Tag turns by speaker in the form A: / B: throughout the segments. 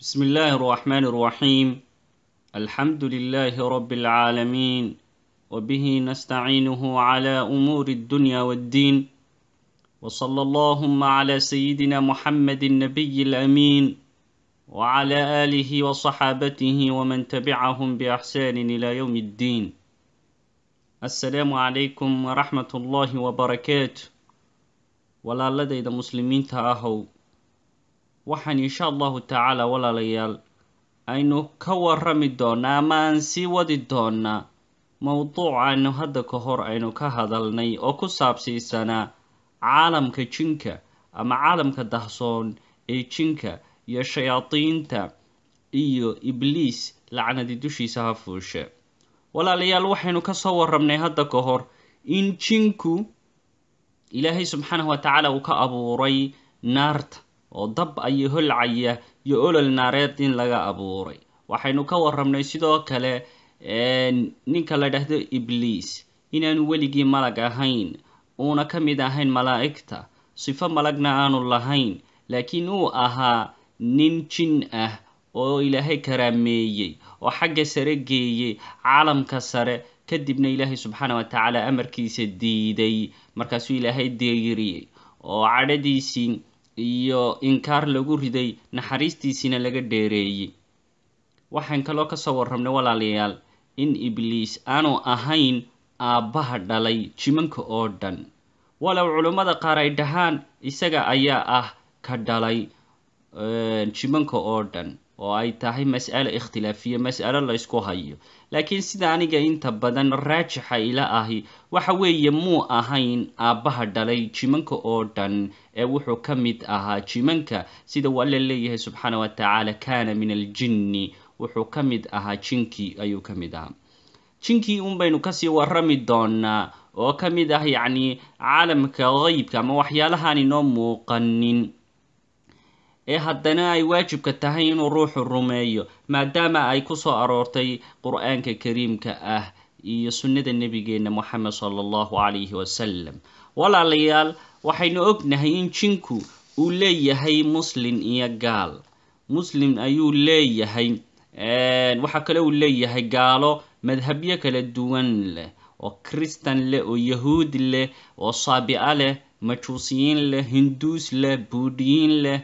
A: بسم الله الرحمن الرحيم الحمد لله رب العالمين وبه نستعينه على أمور الدنيا والدين وصلى اللهم على سيدنا محمد النبي الأمين وعلى آله وصحابته ومن تبعهم بإحسان إلى يوم الدين السلام عليكم ورحمة الله وبركاته ولا لدي مسلمين تأهو waxaan insha allahu tacaala walaalayaal aynu ka warrami doonnaa ama aan sii wadi doonnaa mowduucaanu hadda ka hor aynu ka hadalnay oo ku saabsiisanaa caalamka jinka ama caalamka dahsoon ee jinka iyo shayaadiinta iyo ibliis lacnadi dushiisa ha fuushe walaalayaal waxaynu ka soo warramnay hadda ka hor in jinku ilaahay subxaanahu wa tacaala uu ka abuuray naarta oo dab ayo holcaya iyo olol naareed in laga abuuray waxaynu ka warramnay sidoo kale ninka la dhahdo ibliis inaanu weligii malag ahayn uuna ka mid ahayn malaa'igta sifo malagna aanu lahayn laakiin uu ahaa nin jin ah oo ilaahay karaameeyey oo xagga sare geeyey caalamka sare kadibna ilaahay subxaana wa tacaala amarkiisa diiday markaasuu ilaahay deeyiriyey oo cadhadiisii iyo inkaar lagu riday naxariistiisiina laga dheereeyey waxaan kaloo kasoo warramnay walaalayaal in ibliis aanu ahayn aabbaha dhalay jimanka oo dhan walow culummada qaar ay dhahaan isaga ayaa ah ka dhalay jimanka oo dhan oo ay tahay mas'alo ikhtilaafiya mas'alo la ysku hayo laakiin sida aniga inta badan raajixa ila ahi waxa weeye muu ahayn aabbaha dhalay jimanka oo dhan ee wuxuu ka mid ahaa jimanka sida uu alla leeyahay subxaana wa tacaala kaana min aljinni wuxuu ka mid ahaa jinkii ayuu ka mid ahaa jinkii un baynu kasii warrami doonaa oo ka mid ah yacni caalamka qeybka ama waxyaalahaan inoo muuqanin ee haddana ay waajibka tahay inuu ruuxu rumeeyo maadaama ay ku soo aroortay qur-aanka kariimka ah iyo sunnada nebigeenna moxamed sala allahu calayhi wasalam walaalayaal waxaynu ognahay in jinku uu leeyahay muslin iyo gaal muslim ayuu leeyahay waxaa kale uu leeyahay gaalo madhabyo kala duwan leh oo kristan leh oo yahuud leh oo saabica leh majuusiyiin leh hinduus leh buudhiyiin leh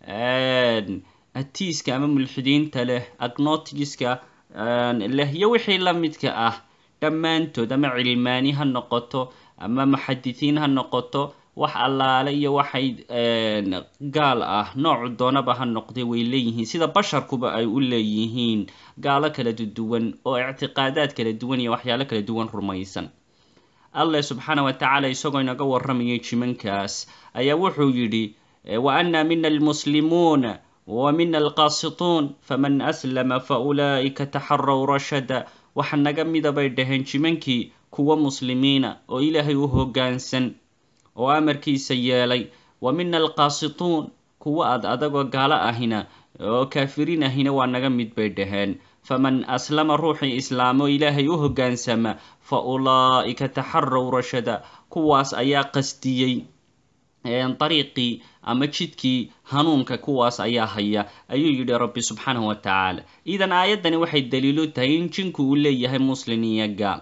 A: atiiska ama mulxidiinta leh agnotigiska leh iyo wixii la midka ah dhammaantood ama cilmaani ha noqoto ama muxadisiin ha noqoto wax allaale iyo waxay gaal ah noocu doonaba ha noqday way leeyihiin sida basharkuba ay u leeyihiin gaalo kala duwan oo ictiqaadaad kala duwan iyo waxyaalo kala duwan rumaysan allah subxaana wa tacaala isagoo inaga warramayay jimankaas ayaa wuxuu yidhi وأنا منا المسلمون ومنا القاسطون فمن أسلم فأولئك تحروا رشدا waxaa naga mida bay dhaheen jimankii kuwa muslimiina oo ilaahay u hoggaansan oo amarkiisa yeelay wa mina alqaasituun kuwa ad adagoo gaalo ahina oo kaafiriin ahina waa naga mid bay dhaheen faman aslama ruuxii islaamo ilaahay u hoggaansama fa ulaa'ika taxaraw rashada kuwaas ayaa qasdiyey dariiqii ama jidkii hanuunka kuwaas ayaa haya ayuu yidhi rabbi subxaanahu wa tacaala idan aayaddani waxay daliilu tahay in jinku uu leeyahay muslin iyo gaal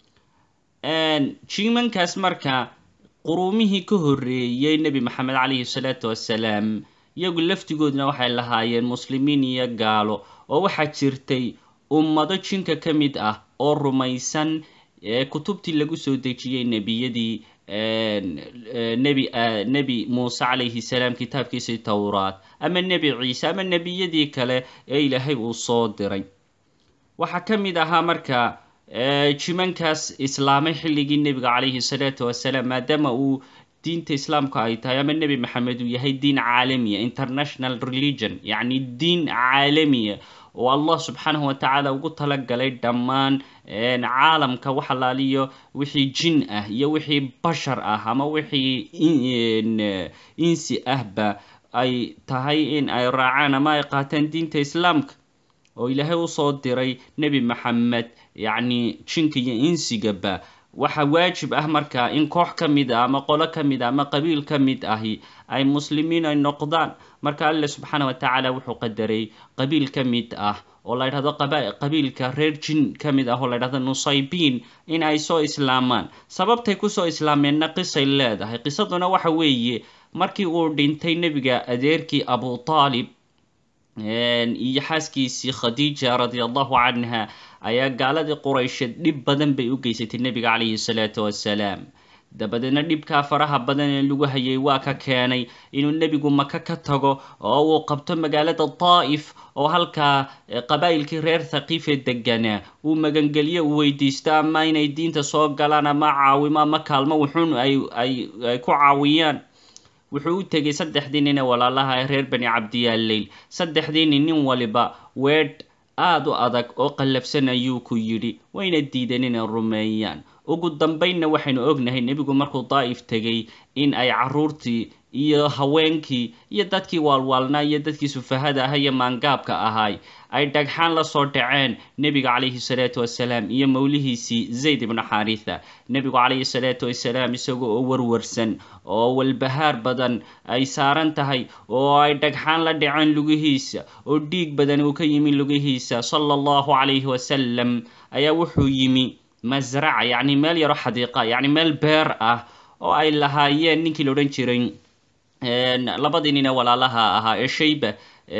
A: jimankaas marka quruumihii ka horreeyey nebi maxamed calayhi salaatu wassalaam iyagu laftigoodna waxay lahaayeen muslimiin iyo gaalo oo waxaa jirtay ummado jinka ka mid ah oo rumaysan kutubtii lagu soo dejiyey nebiyadii nebi nebi muuse calayhi salaam kitaabkiisii towraad ama nebi ciise ama nebiyadii kale ee ilaahay uu soo diray waxaa ka mid ahaa marka jimankaas islaamay xilligii nebiga calayhi salaatu wasalaam maadaama uu diinta islaamka ay tahay ama nebi maxamed uu yahay diin caalamiya international religion yacni diin caalamiya oo allah subxaanahu wa tacaala ugu talagalay dhammaan caalamka wax allaaliyo wixii jin ah iyo wixii bashar ah ama wixii insi ahba ay tahay in ay raacaan ama ay qaataan diinta islaamka oo ilaahay usoo diray nebi maxamed yacni jinka iyo insigaba waxa waajib ah marka in koox ka mid ah ama qolo ka mid ah ama qabiil ka mid ahi ay muslimiin ay noqdaan marka alle subxaana wa tacaala wuxuu qadaray qabiil ka mid ah oo la ydhahdo qabiilka reer jin ka mid ah oo la ydhahdo nusaybiin in ay soo islaamaan sababtay kusoo islaameenna qisay leedahay qisaduna waxa weeye markii uu dhintay nebiga adeerkii abu taalib iyo xaaskiisii khadiija radia allahu canha ayaa gaaladii quraysheed dhib badan bay u geysatay nebiga calayhi salaatu wassalaam dabadeedna dhibkaa faraha badan ee lagu hayay waa ka keenay inuu nebigu maka ka tago oo uu qabto magaalada daa'if oo halkaa qabaa'ilkii reer thaqiifee deganaa uu magangelyo u weydiisto ama inay diinta soo galaan ama caawimo ama kaalmo wuxuun ay ay ay ku caawiyaan wuxuu u tegay saddexdii nin ee walaalaha ee reer bani cabdiyaaleyl saddexdii nin nin waliba weedh aada u adag oo qallafsan ayuu ku yidhi wayna diideen inay rumeeyaan ugu dambaynna waxaynu ognahay nebigu markuu daa'if tegay in ay carruurtii iyo haweenkii iyo dadkii waalwaalnaa iyo dadkii sufahada aha iyo maangaabka ahaay ay dhagxaan la soo dhaceen nebiga calayhi salaatu wasalaam iyo mowlihiisii zayd ibnu xaritha nebigu calayhi salaatu wasalaam isaga oo warwarsan oo walbahaar badan ay saaran tahay oo ay dhagxaan la dhaceen lugihiisa oo dhiig badan uu ka yimi lugihiisa sala allahu calayhi wasalam ayaa wuxuu yimi masraca yacni meel yaro xadiiqa yacni meel beer ah oo ay lahaayeen ninkii la odhan jiray labadii nin ee walaalaha ahaa ee shayba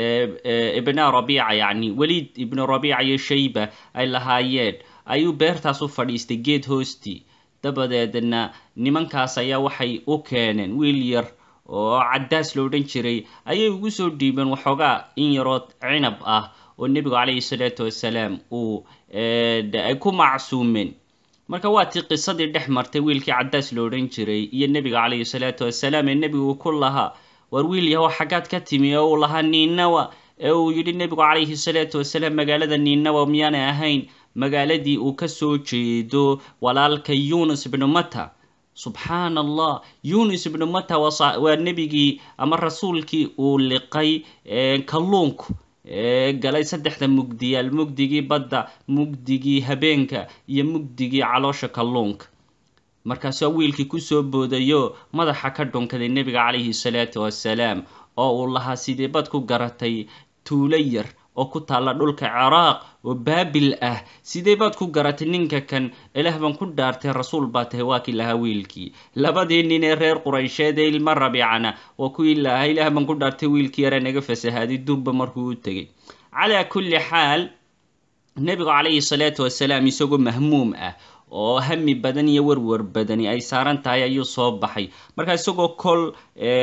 A: ibna rabiica yacni weliid ibnu rabiica iyo shayba ay lahaayeen ayuu beertaas u fadhiistay geed hoostii dabadeedna nimankaas ayaa waxay u keeneen wiil yar oo caddaas lo odhan jiray ayay ugu soo dhiibeen waxoogaa in yaroo cinab ah oo nebigu calayhi salaatu wasalaam uu ay ku macsuumeen marka waa tii qisadii dhex martay wiilkii caddaas lo odhan jiray iyo nebiga calayhi salaatu wasalaam ee nebigu ku lahaa war wiil yahow xaggaad ka timi oo uu lahaa niinawa ee uu yidhi nebigu calayhi salaatu wasalaam magaalada niinawa miyaanay ahayn magaaladii uu ka soo jeedo walaalka yunus ibnu mata subxaan allah yunus ibnu mata waa nebigii ama rasuulkii uu liqay kalluunku galay saddexda mugdiyaal mugdigii badda mugdigii habeenka iyo mugdigii caloosha kalluunka markaasua wiilkii kusoo boodayo madaxa ka dhunkaday nebiga calayhi salaatu wassalaam oo uu lahaa sidee bad ku garatay tuulo yar oo ku taalla dhulka ciraaq oo baabil ah sidee baad ku garatay ninka kan ilaah baan ku dhaartay rasuul baa tahay waa kii lahaa wiilkii labadii nin ee reer quraysheed ee ilma rabiicana waa kuwii lahaa ilaah baan ku dhaartay wiilkii yara naga fasahaaday durba markuu u tegay calaa kulli xaal nebigu calayhi salaatu wasalaam isagoo mahmuum ah oo hami badan iyo warwar badani ay saaran tahay ayuu soo baxay markaa isagoo kol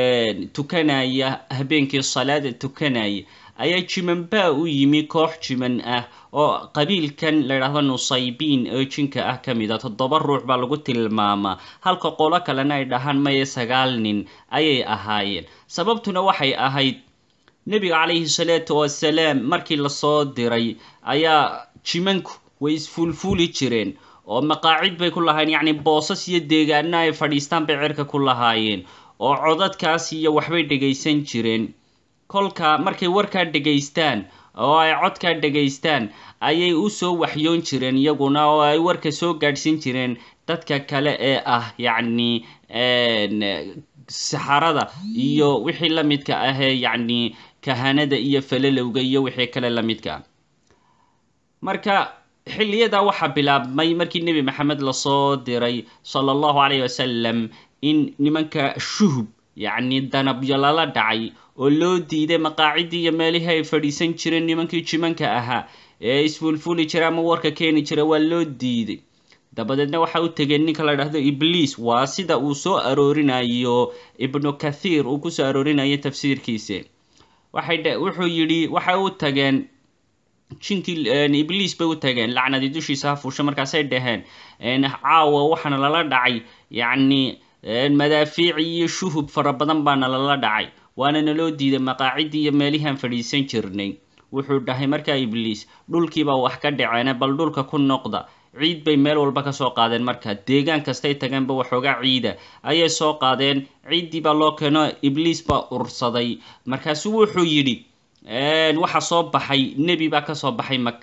A: tukanaya habeenkii salaada tukanaya ayaa jimanbaa u yimi koox jiman ah oo qabiilkan la ydhaahdo nusaybiin oo jinka ah ka mid a toddoba ruux baa lagu tilmaamaa halka qolo kalena ay dhahaan maye sagaal nin ayay ahaayeen sababtuna waxay ahayd nebiga calayhi salaatu wasalaam markii lasoo diray ayaa jimanku way isfuulfuuli jireen oo maqaacid bay ku lahaayeen yacni boosas iyo deegaana ay fadhiistaan bay cirka ku lahaayeen oo codadkaas iyo waxbay dhegaysan jireen kolka markay warkaa dhegaystaan oo ay codkaa dhegaystaan ayay u soo waxyoon jireen iyaguna oo ay warka soo gaadhsiin jireen dadka kale ee ah yacni saxarada iyo wixii la midka ahee yacni kahanada iyo falalowga iyo wixii kale la midka ah marka xilliyadaa waxaa bilaabmay markii nebi maxamed lasoo diray sala allahu calayhi wasalam in nimanka shuhub yacni danabyo lala dhacay oo loo diiday maqaacidii iyo meelihii ay fadhiisan jireen nimankii jimanka ahaa ee isfuulfuuli jira ama warka keeni jira waa loo diiday dabadeedna waxa u tegeen ninka la dhahdo ibliis waa sida uu soo aroorinayo ibnu kathiir uu kusoo aroorinayo tafsiirkiisa waxay wuxuu yidhi waxay u tageen jinkii ibliis bay u tageen lacnadii dushiisa ha fuusha markaasay dhaheen caawa waxaana lala dhacay yacni madaafiic iyo shuhub fara badan baana lala dhacay waana naloo diiday maqaacidii iyo meelihiaan fadhiisan jirnay wuxuu dhahay markaa ibliis dhulkiibaa wax ka dhaceene bal dhulka ku noqda ciid bay meel walba ka soo qaadeen marka deegaan kastay tageenba waxoogaa ciida ayay soo qaadeen ciiddii baa loo keeno ibliis baa ursaday markaasu wuxuu yidhi waxaa soo baxay nebi baa kasoo baxay maka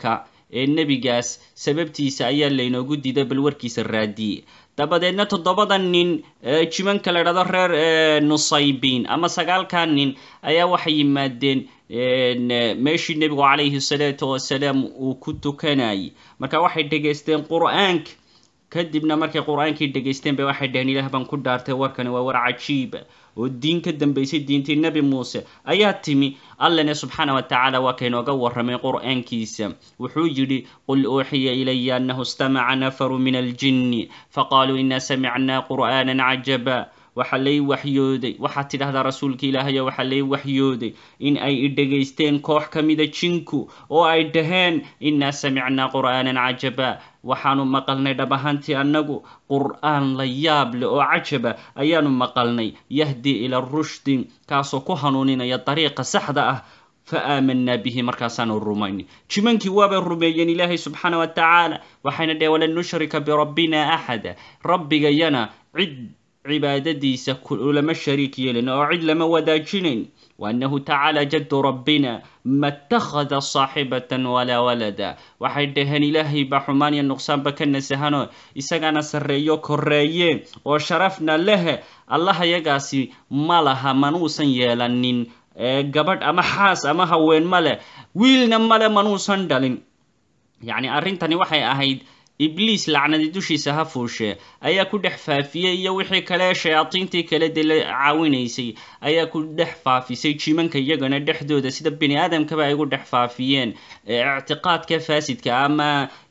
A: ee nebigaas sababtiisa ayaa laynoogu diiday bal warkiisa raadiye dabadeedna toddobada nin jimanka la dhahdo reer nusaybiin ama sagaalkaa nin ayaa waxay yimaadeen meeshii nebigu calayhi salaatu wasalaam uu ku tukanayay marka waxay dhegaysteen qur-aanka kadibna markay qur-aankii dhegaysteen bay waxay dhaheen ilaah baan ku dhaartay warkani waa war cajiiba oo diin ka dambaysay diintii nebi muuse ayaa timi allana subxaana wa tacaala waa kaynooga warramay qur-aankiisa wuxuu yidhi qul uuxiya ilaya annahu istamaca nafaru min aljinni faqaaluu inaa samicnaa qur'aanan cajaba waxaa lay waxyooday waxaad tidhahdaa rasuulka ilaahayo waxaa lay waxyooday in ay i dhegaysteen koox ka mida jinku oo ay dhaheen innaa samicnaa qur'aanan cajaba waxaanu maqalnay dhab ahaantii annagu qur'aan la yaab leh oo cajaba ayaanu maqalnay yahdi ila rushdi kaasoo ku hanuuninaya dariiqa saxda ah fa aamanaa bihi markaasaanu rumaynay jimankii waabay rumeeyeen ilaahay subxaana wa tacaala waxayna dheheen walan nushrika birabbina axada rabbigayana cid cibaadadiisa lama shariik yeelin oo cid lama wadaajinayn waannahu tacaala jaddu rabbina ma ttakhada saaxibatan walaa walada waxay dhaheen ilaahay baa xumaan iyo nuqsaanba ka nasahanoo isagaana sarreeyo korreeye oo sharafna lehe allaha yagaasi ma laha manuusan yeelanin gabadh ama xaas ama haween ma leh wiilna male manuusan dhalin yacni arrintani waxay ahayd ibliis lacnadi dushiisa ha fuushee ayaa ku dhex faafiyey iyo wixii kale shayaadiintii kale dee la caawinaysay ayaa ku dhex faafisay jimanka iyagana dhexdooda sida bini aadamkaba ay ugu dhex faafiyeen ictiqaadka faasidka ama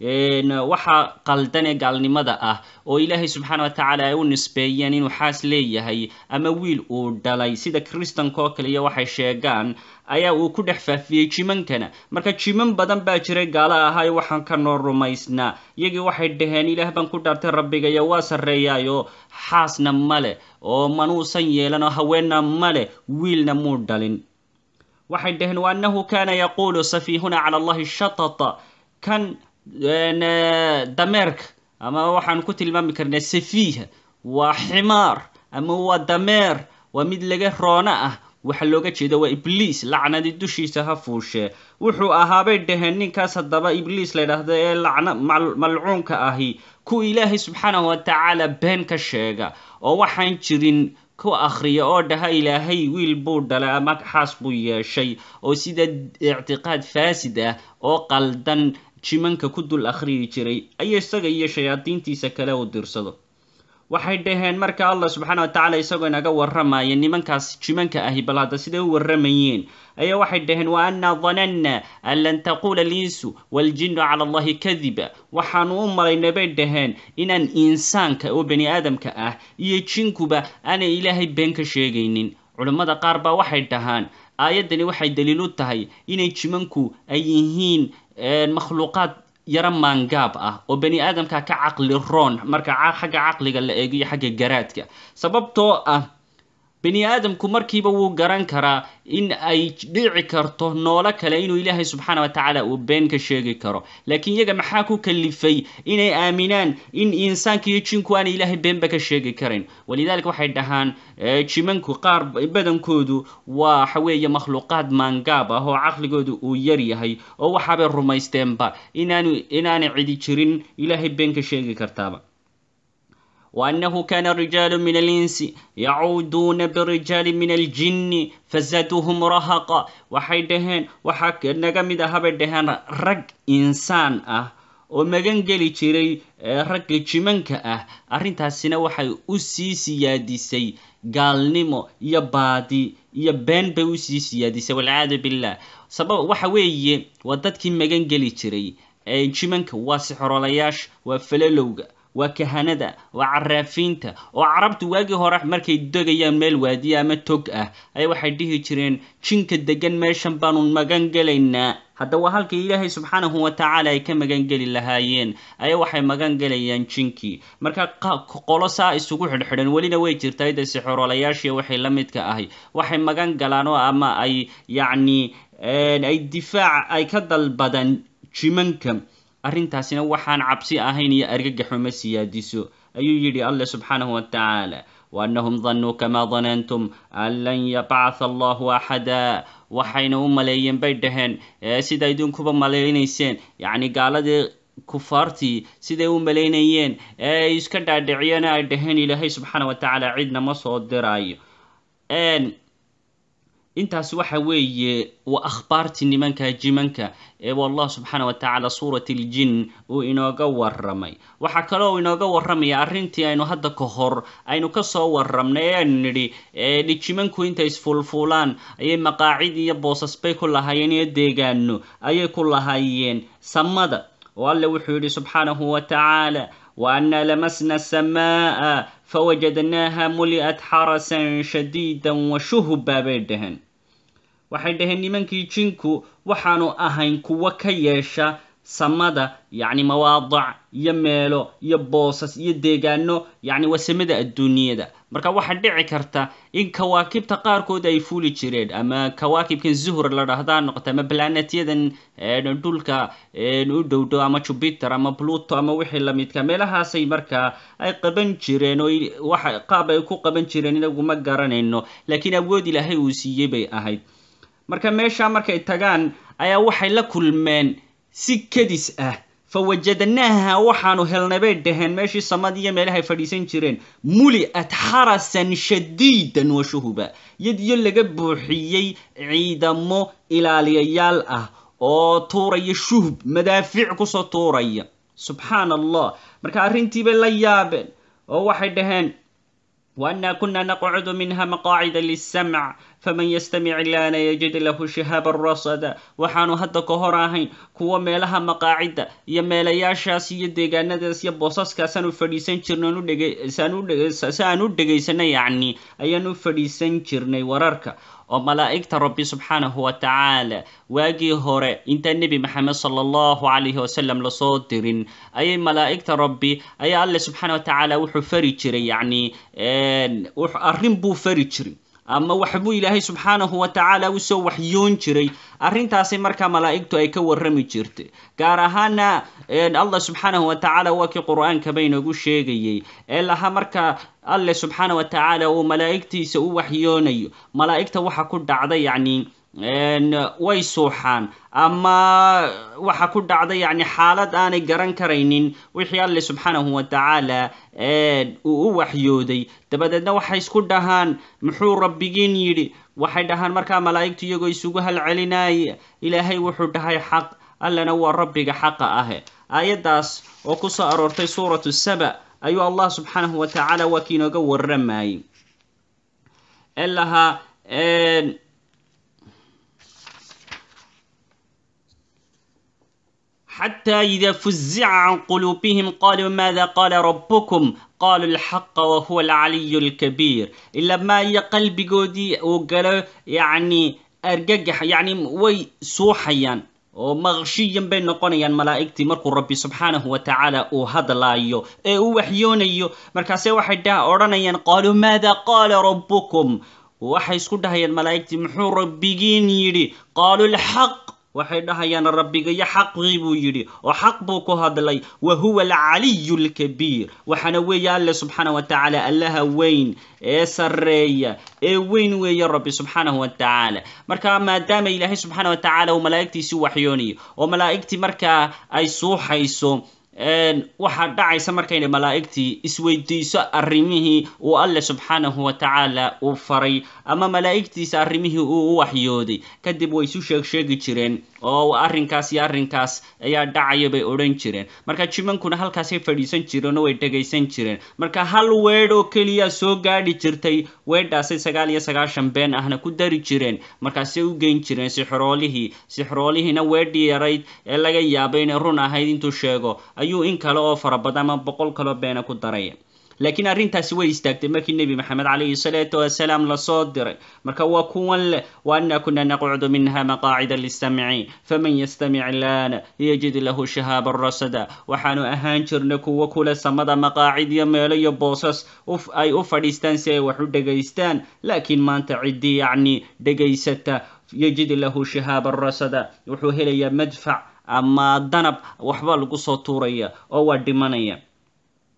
A: waxa qaldan ee gaalnimada ah oo ilaahay subxaana wa tacaala ay u nisbeeyeen inuu xaas leeyahay ama wiil uu dhalay sida kristanka oo kale iyo waxay sheegaan ayaa uu ku dhex faafiyey jimankana marka jiman badan baa jiray gaalo ahaayo waxaan ka noo rumaysnaa iyagii waxay dhaheen ilaah baan ku dhaartay rabbigayo waa sarreeyaayo xaasna male oo manuusan yeelan oo haweenna male wiilna muu dhalin waxay dhaheen wa annahu kaana yaquulu safiihuna cala allahi shatata kan dameerka ama waxaan ku tilmaami karnaa safiiha waa ximaar ama waa dameer waa mid laga roono ah waxaa looga jeeda waa ibliis lacnadi dushiisa ha fuushee wuxuu ahaabay dhaheen ninkaas haddaba ibliis la ydhaahdo ee lacna malcuunka ahi ku ilaahay subxaanahu wa tacaala been ka sheega oo waxaan jirin ku akhriya oo dhaha ilaahay wiil buu dhalay ama xaas buu yeeshay oo sida ictiqaad faasid ah oo qaldan jimanka ku dul akhriyi jiray ayo isaga iyo shayaadiintiisa kale u dirsado waxay dhaheen marka allah subxaana wa tacaala isagoo inaga warramaya nimankaas jimanka ahi bal hadda siday u warramayeen ayaa waxay dhaheen wa annaa dananna an lan taquula alinsu waaljinnu cala allahi kadiba waxaanu u malaynay bay dhaheen inaan insaanka oo bani aadamka ah iyo jinkuba aanay ilaahay been ka sheegaynin culammada qaar baa waxay dhahaan aayaddani waxay daliil u tahay inay jimanku ay yihiin makhluuqaad yaro maangaab ah oo bani aadamka ka caqli roon marka xagga caqliga la eegiyo xagga garaadka sababtoo ah bani aadamku markiiba wuu garan karaa in ay dhici karto noolo kale inuu ilaahay subxaana wa tacaala uu been ka sheegi karo laakiin iyaga maxaa ku kalifay inay aaminaan in insaanka iyo jinku aanay ilaahay beenba ka sheegi karin walidaalika waxay dhahaan jimanku qaar badankoodu waa waxa weeye makhluuqaad maangaab ah oo caqligoodu uu yar yahay oo waxaabay rumaysteenba inaanu inaanay cidi jirin ilaahay been ka sheegi kartaaba وأنه كان رجال من الإنس يعودون برجال من الجن فزادوهم رهقا waxay dhaheen waxaa naga mid ah habay dhaheen rag insaan ah oo magan geli jiray ragga jimanka ah arrintaasina waxay u sii siyaadisay gaalnimo iyo baadi iyo been bay usii siyaadisay walciyaadu billah sabab waxa weeye waa dadkii magan geli jiray jimanka waa sixrolayaasha waa falalowga waa kahanada waa caraafiinta oo carabtu waagii hore markay degayaan meel waadiya ama tog ah ayaa waxay dhihi jireen jinka degan meeshan baanu magan gelaynaa hadda waa halkii ilaahay subxaanahu wa tacaala ay ka magan geli lahaayeen ayaa waxay magan gelayaan jinkii marka qolo saa isugu xidhxidhan welina way jirtaa ida sixorolayaashii waxay la midka ahay waxay magan galaan oo ama ay yacni ay difaac ay ka dalbadaan jimanka arrintaasina waxaan cabsi ahayn iyo argagaxuma siyaadiso ayuu yidhi alle subxaanahu wa tacaala waannahum danuu kamaa danantum an lan yabcatha allahu axada waxayna u maleeyeen bay dhaheen sida idinkuba malaynayseen yacni gaaladii kufaartii siday u malaynayeen ee ay iska dhaadhiciyeen ay dhaheen ilaahay subxaana wa tacaala cidna ma soo diraayo intaas waxa weeye waa akhbaartii nimanka jimanka ee wallah subxaana wa tacaala suurat aljin uu inooga waramay waxaa kaloo inooga waramaya arrintii aynu hadda ka hor aynu kasoo waramnay ee aynu nidhi dhijimanku intay isfuulfuulaan ayay maqaacid iyo boosas bay ku lahaayeen iyo deegaano ayay ku lahaayeen samada oo alle wuxuu yidhi subxaanahu wa tacaala وأنا لمسنا السماء فوجدناها ملئت حرسا شديدا وشهبا بيدهن waxay dhaheen nimankii jinku waxaanu ahayn kuwo ka yeesha samada yacni mawaadac iyo meelo iyo boosas iyo deegaano yacni wasamada adduunyada marka waxaa dhici karta in kawaakibta qaarkood ay fuli jireen ama kawaakibkan zuhur la dhahdaa noqota ama planetyadan dhulka u dhowdhow ama jupiter ama pluto ama wixii lamidka meelahaasay markaa ay qaban jireen oo waxa qaab ay ku qaban jireen inagu ma garanayno laakiin awood ilaahay uu siiyey bay ahayd marka meeshaa markay tagaan ayaa waxay la kulmeen si kedis ah fa wajadnaaha waxaanu helnay bay dhaheen meeshii samad iyo meelahay fadhiisan jireen muli'at xarasan shadiidan wa shuhuba yadiyo laga buuxiyey ciidamo ilaaliyayaal ah oo tuuraya shuhub madaafiic kusoo tuuraya subxaan allah marka arrintiibay la yaabeen oo waxay dhaheen وأنا كنا نقعد منها مقاعد للسمع فمن يستمع الآن يجد له شهابا رصدا waxaanu hadda ka hor ahayn kuwa meelaha maqaacida iyo meelayaashaas iyo deegaanadaas iyo boosaskaasaan u fadhiisan jirnay si aan u dhegaysanay yacni ayaan u fadhiisan jirnay wararka oo malaa'igta rabbi subxaanahu wa tacaala waagii hore intaan nebi maxamed sala allahu calayhi wasalam lasoo dirin ayay malaa'igta rabbi ayaa alle subxaana wa tacaala wuxuu fari jiray yacni arrin buu fari jiray ama waxbuu ilaahay subxaanahu wa tacaala usoo waxyoon jiray arrintaasi markaa malaa'igtu ay ka warrami jirtay gaar ahaana allah subxaanahu wa tacaala waa kii qur-aankaba inoogu sheegayay ee lahaa markaa alle subxaana wa tacaala uu malaa'igtiisa u waxyoonayo malaa'igta waxa ku dhacda yacni way suuxaan ama waxa ku dhacda yacni xaalad aanay garan karaynin wixii alle subxaanahu wa tacaala uu u waxyooday dabadeedna waxay isku dhahaan muxuu rabbigiin yidhi waxay dhahaan markaa malaa'igtu iyagoo isugu halcelinaya ilaahay wuxuu dhahay xaq allana waa rabbiga xaqa ahe aayaddaas oo ku soo aroortay suuratu saba ayuu allah subxaanahu wa tacaala waa kii inooga warramayay ee lahaa حتى إذا فزع عن قلوبهم قالوا ماذا قال ربكم قالوا الحق وهو العلي الكبير إلا ما يقلب قودي وقالوا يعني أرجح يعني وي سوحيا oo maqshiyan bay noqonayaan malaa'igtii markuu rabbi subxaanahu wa tacaala uu hadlaayo ee uu waxyoonayo markaase waxay dha odhanayaan qaaluu maada qaala rabbukum waxay isku dhahayaan malaa'igtii muxuu rabbigiin yidhi qaaluu lxaq waxay dhahayaan rabbigayo xaqii buu yidhi oo xaq buu ku hadlay wa huwa alcaliyu alkabiir waxaana weeye alle subxaana wa tacaala allaha weyn ee sarreeya ee weyn weeye rabbi subxaanahu wa tacaala marka maadaama ilaahay subxaana wa tacaala uu malaa'igtiisi waxyoonayo oo malaa'igtii markaa ay suuxayso waxaa dhacaysa markayna malaa'igtii isweydiiso arrimihii uu alle subxaanahu wa tacaala uu faray ama malaa'igtiisa arrimihii uu u waxyooday kadib way isu sheeg sheegi jireen oo arrinkaas iyo arrinkaas ayaa dhacaya bay odhan jireen marka jimankuna halkaasay fadhiisan jireen oo way dhegaysan jireen marka hal weedh oo keliya soo gaadhi jirtay weedhaasay sagaal iyo sagaashan been ahna ku dari jireen markaasay u geyn jireen sixroolihii sixroolihiina weedhii yarayd ee laga yaabay inay run ahayd intuu sheego ayuu in kale oo fara badan ama boqol kaloo beena ku daraya laakiin arrintaasi way istaagtay markii nebi maxamed calayhi salaatu wasalaam lasoo diray marka waa kuwan leh wa anna kuna naqcudu minha maqaacida listamci faman yastamic laana yajid lahu shahaaban rasada waxaanu ahaan jirnay kuwo kule samada maqaacid iyo meelo iyo boosas ay u fadhiistaan si ay wax u dhegaystaan laakiin maanta ciddii yacni dhegaysata yajid lahu shahaaban rasada wuxuu helayaa madfac ama danab waxba lagu soo tuuraya oo waa dhimanaya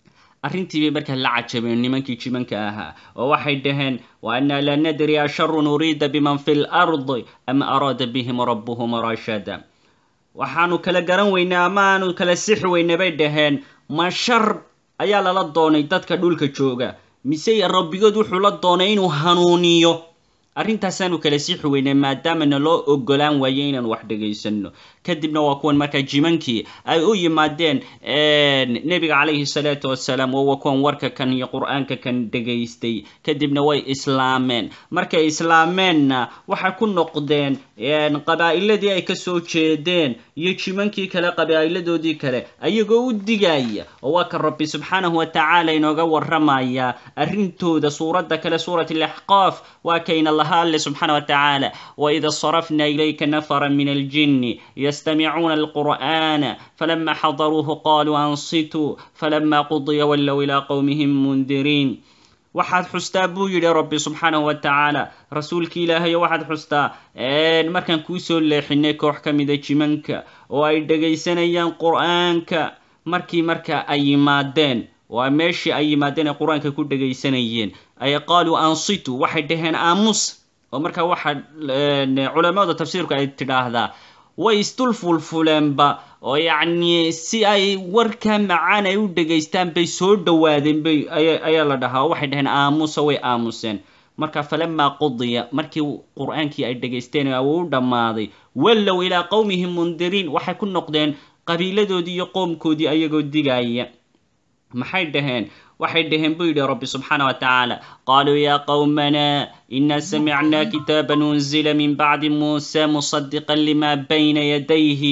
A: arrintii bay markaa la cajabeen nimankii jimanka ahaa oo waxay dhaheen wa annaa la nadri asharun uriida biman fi lardi am araada bihim rabbuhum rashada waxaanu kala garan weynay ama aanu kala sixi weynay bay dhaheen ma shar ayaa lala doonay dadka dhulka jooga mise rabbigood wuxuu la doonay inuu hanuuniyo arrintaasaanu kala sixi weynay maadaamana loo ogolaan waayo inaan wax dhagaysano kadibna waa kuwan markaa jimankii ay u yimaadeen nebiga calayhi salaatu wasalaam oo waa kuwan warka kan iyo qur-aanka kan dhegaystay kadibna way islaameen markay islaameenna waxay ku noqdeen qabaa'iladii ay kasoo jeedeen iyo jimankii kale qabaa'iladoodii kale ayagoo u digaya oo waa kan rabbi subxaanahu watacaala inooga waramaya arrintooda suuradda kale suurat alaxqaaf waa kayna laha alle subxaana watacaala waida sarafna ilayka nafara min aljinni يستمعون القرآن فلما حضروه قالوا أنصتوا فلما قضي ولوا إلى قومهم منذرين waxaad xustaa buu yidhi rabbi subxaanahu wa tacaala rasuulki ilaahayo waxaad xustaa markaan kuu soo leexinay koox ka mida jimanka oo ay dhegaysanayaan qur-aanka markii marka ay yimaadeen waa meeshii ay yimaadeen ay qur-aanka ku dhegaysanayeen ay qaaluu ansitu waxay dhaheen aamus oo markaa waxaa culamada tafsiirku ay tidhaahdaa way isdul fulfuleenba oo yacni si ay warkaa macaan ay u dhegaystaan bay soo dhowaadeen bay ayaa la dhahaa oo waxay dhaheen aamusa way aamuseen marka falamaa qudiya markii qur-aankii ay dhegaysteen uu u dhammaaday wallow ilaa qowmihim mundiriin waxay ku noqdeen qabiiladoodii iyo qoomkoodii ayagoo digaya maxay dhaheen waxay dhaheen buu yidhi rabbi subxaana wa tacaala qaaluu yaa qowmana ina samicnaa kitaaban unzila min bacdi muusa musadiqan lima bayna yadayhi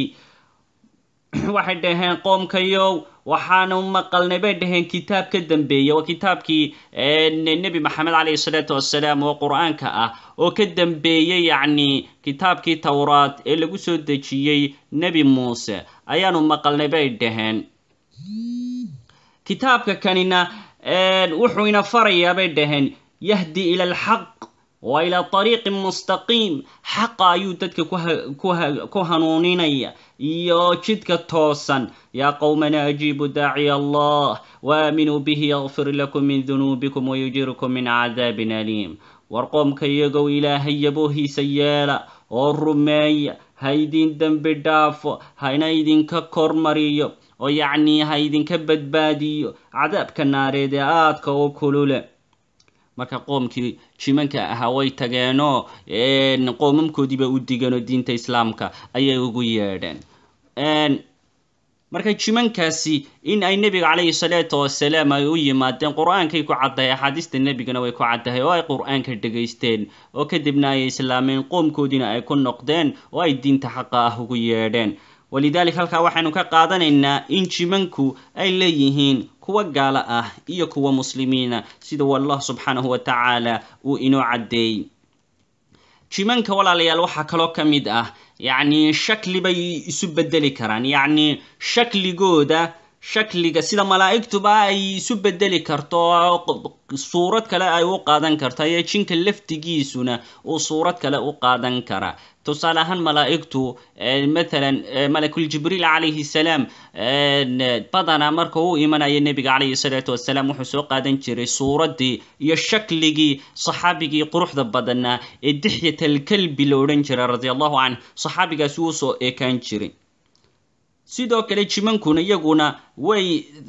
A: waxay dhaheen qoomkayow waxaanu maqalnay bay dhaheen kitaab ka dambeeya waa kitaabkii nebi maxamed calayhi salaatu wasalaam oo qur-aanka ah oo ka dambeeyey yacni kitaabkii towraad ee lagu soo dejiyey nebi muuse ayaanu maqalnay bay dhaheen kitaabka kanina wuxuu ina farayaa bay dhaheen yahdi ila alxaq wa ilaa ariiqin mustaqiim xaqa ayuu dadka ku hanuuninaya iyo jidka toosan yaa qowmana ajiibu daaciya allah waaminuu bihi yakfir lakum min dunuubikum wayujirukum min cadaabin aliim war qoomka iyagow ilaahay yaboohiisa yeela oo rumeeya ha idin dembi dhaafo hana idinka kormariyo oo yacnii ha idinka badbaadiyo cadaabka naareed ee aadka u kulule marka qoomkii jimanka ahaa way tageenoo qoomamkoodiiba u digeenoo diinta islaamka ayay ugu yeedheen marka jimankaasi in ay nebiga calayhi salaatu wasalaam ay u yimaadeen qur-aankay ku caddahay axaadiista nebigana way ku caddahay oo ay qur-aanka dhegaysteen oo kadibna ay islaameen qoomkoodiina ay ku noqdeen oo ay diinta xaqa ah ugu yeedheen walidaalika halkaa waxaynu ka qaadanaynaa in jimanku ay leeyihiin kuwa gaalo ah iyo kuwa muslimiina sida wallah subxaanahu wa tacaala uu inoo caddeeyey jimanka walaalayaal waxaa kaloo ka mid ah yacni shakli bay isu bedeli karaan yacni shakligooda shakliga sida malaa'igtuba ay isu bedeli karto suurad kale ay u qaadan karto ayaa jinka laftigiisuna uu suurad kale u qaadan karaa tusaale ahaan malaa'igtu mathalan malakul jibriil calayhi salaam badanaa marka uu imanayo nebiga calayhi salaatu wasalaam wuxuu soo qaadan jiray suuraddii iyo shakligii saxaabigii quruxda badanaa ee dixyat alkalbi la odhan jiray radia allahu canh saxaabigaasi uu soo eekaan jiray sidoo kale jimankuna iyaguna way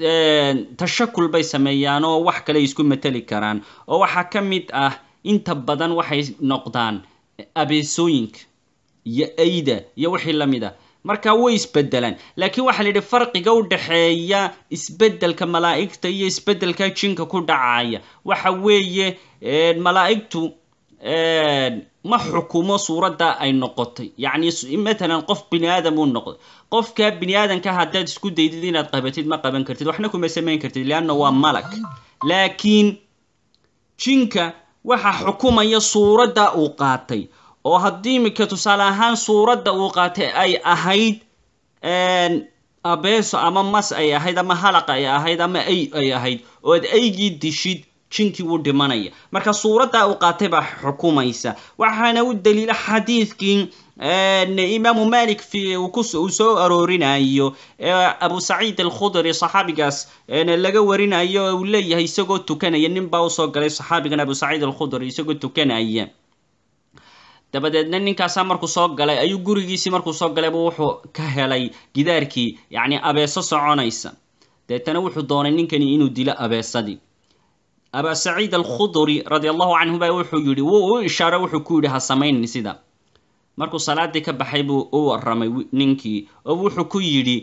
A: tashakul bay sameeyaan oo wax kale isku mateli karaan oo waxaa ka mid ah inta badan waxay noqdaan abeesooyinka iyo ayda iyo wixii la mid ah marka way isbedelaan laakiin waxaa la yidhi farqiga u dhexeeya isbedelka malaa'igta iyo isbedelka jinka ku dhacaya waxa weeye malaa'igtu ma xukumo suuradda ay noqotay yacni matalan qof bini aadam uu noqday qofka bini aadamka haddaad isku daydid inaad qabatid ma qaban kartid waxna kuma samayn kartid leanna waa malag laakiin jinka waxa xukumaya suuradda uu qaatay oo haddii imika tusaale ahaan suuradda uu qaatay ay ahayd abeeso ama mas ay ahayd ama halaq ay ahayd ama ay ay ahayd oo ad aygii dishid jinkii wuu dhimanaya marka suuradda uu qaatay baa xukumaysa waxaana u daliila xadiidkii imaamu malik uu soo aroorinayo abu saciid alkhudri saxaabigaas laga warinayo uu leeyahay isagoo tukanaya nin baa usoo galay saxaabigan abu saciid alkhudri isagoo tukanaya dabadeedna ninkaasaa markuu soo galay ayuu gurigiisii markuu soo galayba wuxuu ka helay gidaarkii yacni abeeso soconaysa deetana wuxuu doonay ninkani inuu dilo abeesadii aba saciid alkhudri radi allahu canhu ba wuxuu yidhi wuu u ishaaro wuxuu ku yidhi ha samaynin sida markuu salaadii ka baxay buu u waramay ninkii oo wuxuu ku yidhi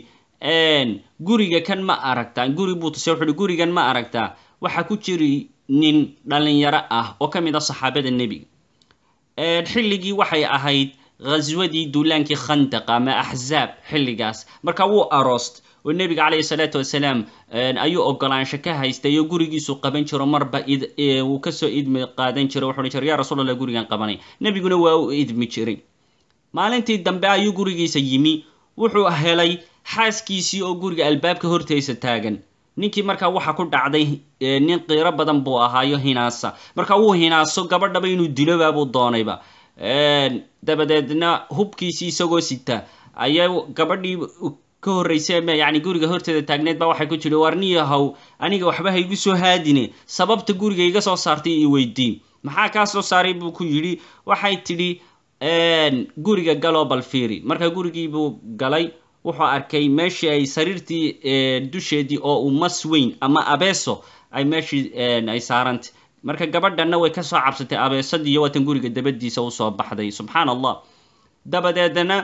A: guriga kan ma aragtaa guri buu tusay wuxuu yihi gurigan ma aragtaa waxaa ku jiri nin dhalinyaro ah oo ka mid a saxaabada nebiga xilligii waxay ahayd ghaswadii duulaankii khandaq ama axzaab xilligaas marka wuu aroost oo nebiga calayhi salaatu wasalaam ayuu ogolaansho ka haystay oo gurigiisu qaban jiro marba uu kasoo idmi qaadan jiro wuxuu jira ya rasuul allah gurigan qabanay nebiguna waa u idmi jiray maalintii dambe ayuu gurigiisa yimi wuxuu helay xaaskiisii oo guriga albaabka horteysa taagan ninkii markaa waxa ku dhacday nin qiiro badan buu ahaayo hinaasa marka wuu hinaaso gabadhaba inuu dilobaabuu doonayba dabadeedna hubkiisii isagoo sita ayaa gabadhii ka horreysay yani guriga horteeda taagneed baa waxay ku jiri warniyahow aniga waxba ha igu soo haadine sababta guriga iga soo saartay i weydii maxaa kaa soo saaray buu ku yidhi waxay tidhi guriga galoo balfiiri marka gurigii buu galay wuxuu arkay meeshii ay sariirtii dusheedii oo uu mas weyn ama abeeso ay meeshii ay saarantay marka gabadhanna way kasoo cabsatay abeesadii iyo waatan guriga dabadiisa usoo baxday subxaan allah dabadeedna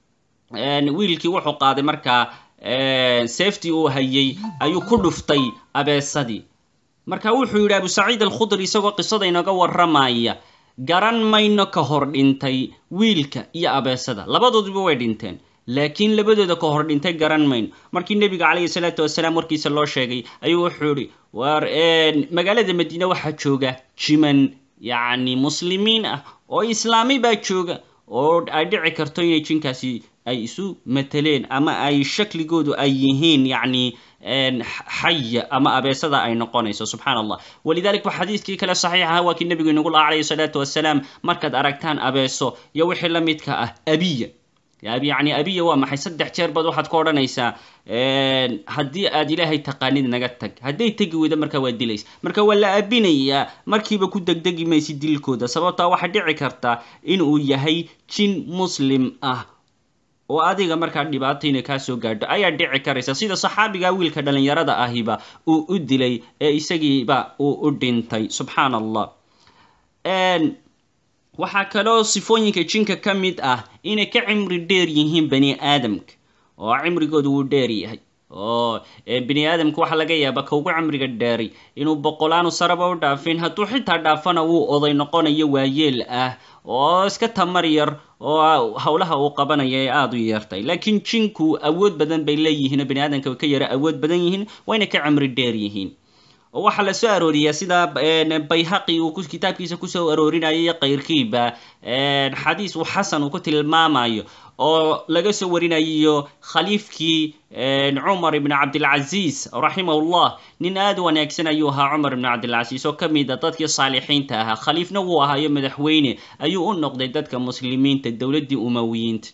A: wiilkii wuxuu qaaday markaa safety uu hayay ayuu ku dhuftay abeesadii marka wuxuu yidhi abu saciid alkhudri isagoo qisada inooga warramaya garan mayno ka hor dhintay wiilka iyo abeesada labadooduba way dhinteen laakiin labadooda ka hor dhintay garan mayno markii nebiga calayhi salaatu wasalaam warkiisa loo sheegay ayuu wuxuu yihi war magaalada madiine waxaa jooga jiman yacni muslimiin ah oo islaami baa jooga oo ay dhici karto inay jinkaasi ay isu mateleen ama ay shakligoodu ay yihiin yacni xaya ama abeesada ay noqonayso subxaan allah walidalik ba xadiidkii kale saxiixaha waa kii nebigu inagu laha calayhi salaatu wasalaam markaad aragtaan abeeso iyo wixii la midka ah abiya yacni abiya waa maxay saddex jeer baad waxaad ka odhanaysaa haddii aad ilaahay taqaanid naga tag hadday tegi weydo markaa waa dilaysa marka waa la abinayaa markiiba ku degdegi maysi dilkooda sababtaa waxaa dhici karta in uu yahay jin muslim ah oo adiga markaa dhibaato inay kaa soo gaadho ayaa dhici karaysa sida saxaabiga wiilka dhalinyarada ahiba uu u dilay ee isagiiba uu u dhintay subxaan allah waxaa kaloo sifooyinka jinka ka mid ah inay ka cimri dheer yihiin bani aadamka oo cimrigoodu wuu dheer yahay oo bini aadamka waxaa laga yaaba ka ugu cimriga dheeray inuu boqolaanu saraba u dhaafin hadduu xitaa dhaafana wuu oday noqonayo waayeel ah oo iska tamar yar oo howlaha uu qabanaya ee aada u yeertay laakiin jinku awood badan bay leeyihiin oo bani aadamka ka yara awood badan yihiin wayna ka cimri dheer yihiin oo waxaa la soo arooriyaa sida bayhaqi uu kitaabkiisa kusoo aroorinayo iyo kayrkiiba xadiis uu xasan uu ku tilmaamayo oo laga soo warinayo khaliifkii cumar ibn cabdilcaziis raximahullah nin aada u wanaagsan ayuu ahaa cumar ibn cabdilcaziis oo ka mid a dadkii saalixiinta ahaa khaliifna wuu ahaayo madaxweyne ayuu u noqday dadka muslimiinta dowladdii umawiyiinta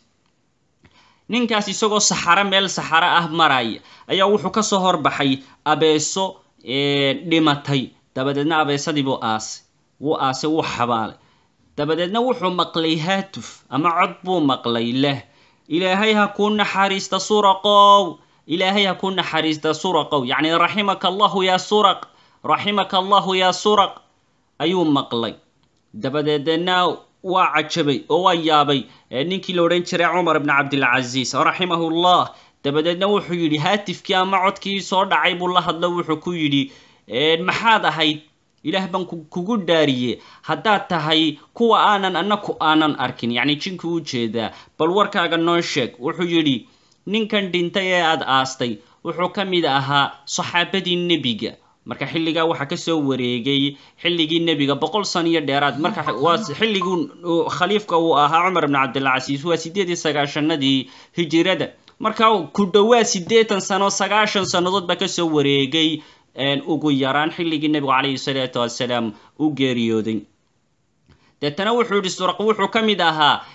A: ninkaas isagoo saxaro meel saxaro ah maraya ayaa wuxuu kasoo horbaxay abeeso dhimatay dabadeedna abeesadii buu aasay wuu aasay wuu xabaalay dabadeedna wuxuu maqlay haatuf ama cod buu maqlay leh ilaahay ha kuu naxariista suraqow ilaahay ha kuu naxariista suraqow yacni raximaka allahu yaa suraq raximaka allahu yaa suraq ayuu maqlay dabadeedna waa cajabay oo waa yaabay ninkii la odhan jiray cumar ibn cabdilcaziis raximahullah dabadeedna wuxuu yidhi haatifkii ama codkii soo dhacay buu la hadlo wuxuu ku yidhi maxaad ahayd ilaah baan kugu dhaariye haddaad tahay kuwa aanan annaku aanan arkin yacni jinkii u jeedaa bal warkaaga noo sheeg wuxuu yidhi ninkan dhintay ee aada aastay wuxuu ka mid ahaa saxaabadii nebiga marka xilligaa waxaa kasoo wareegay xilligii nebiga boqol san iyo dheeraad marka waa xilligii khaliifka uu ahaa cumar ibn cabdilcasiis waa sideed iyo sagaashanadii hijirada marka ku dhowaa siddeetan sano sagaashan sannadood baa kasoo wareegay ugu yaraan xilligii nebigu calayhi salaatu wasalaam u geeriyooday deetana wuxuu yihi suraq wuxuu ka mid ahaa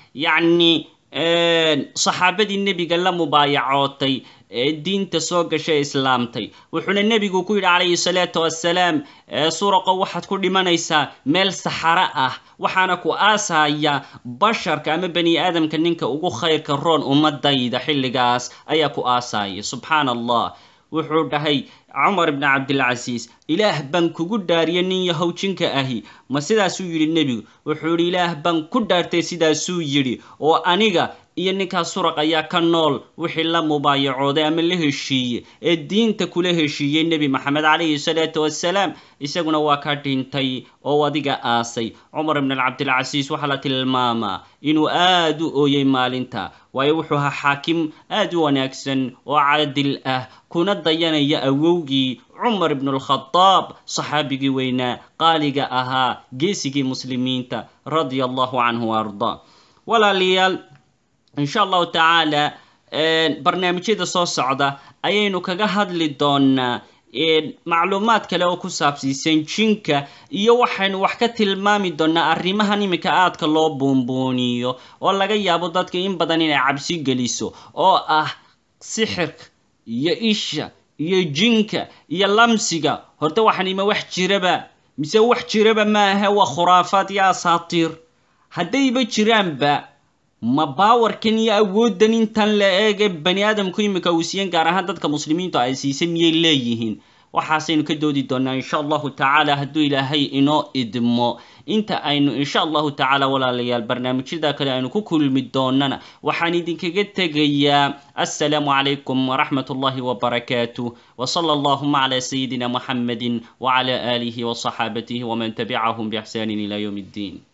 A: yacni saxaabadii nebiga la mubaayacootay ee diinta soo gashay islaamtay wuxuuna nebigu ku yidhi calayhi salaatu wassalaam suraqo waxaad ku dhimanaysaa meel saxaro ah waxaana ku aasaya basharka ama bani aadamka ninka ugu khayrka roon ummadayda xilligaas ayaa ku aasaya subxaana allah wuxuu dhahay cumar ibni cabdilcasiis ilaah baan kugu dhaariya nin yahow jinka ahi ma sidaasuu yidhi nebigu wuxuu yidhi ilaah baan ku dhaartay sidaasuu yidhi oo aniga iyo ninkaas suraq ayaa ka nool wixii la mubaayacooday ama la heshiiyey ee diinta kula heshiiyey nebi maxamed calayhi salaatu wassalaam isaguna waa ka dhintay oo adiga aasay cumar ibn cabdilcasiis waxaa la tilmaamaa inuu aada u ooyey maalinta waayo wuxuu ahaa xaakim aada u wanaagsan oo caadil ah kuna dayanaya awowgii cumar ibnu alkhadaab saxaabigii weynaa qaaliga ahaa geesigii muslimiinta radia allahu canhu wa ardaa walaalayaal insha allahu tacaala barnaamijyada soo socda ayaynu kaga hadli doonaa macluumaad kale oo ku saabsiisan jinka iyo waxaynu wax ka tilmaami doonaa arrimahan iminka aadka loo buunbuuniyo oo laga yaabo dadka in badan inay cabsi geliso oo ah sixirka iyo isha iyo jinka iyo lamsiga horta waxanima wax jiraba mise wax jiraba maaha waa khuraafaad iyo asaatiir haddayba jiraanba ma baawarkan iyo awooddan intan la eege bani aadamku imika uu siiyan gaar ahaan dadka muslimiintu ay siisay miyay leeyihiin waxaasaynu ka doodi doonaa insha allahu tacaala hadduu ilaahay inoo idmo inta aynu insha allahu tacaala walaalayaal barnaamijyada kale aynu ku kulmi doonana waxaan idinkaga tegayaa assalaamu calaykum waraxmat ullahi wabarakaatuh wsala allahuma cala sayidina muxamedi wcala aalihi wصaxaabatihi wman tabicahum bixsani ila ywm اddin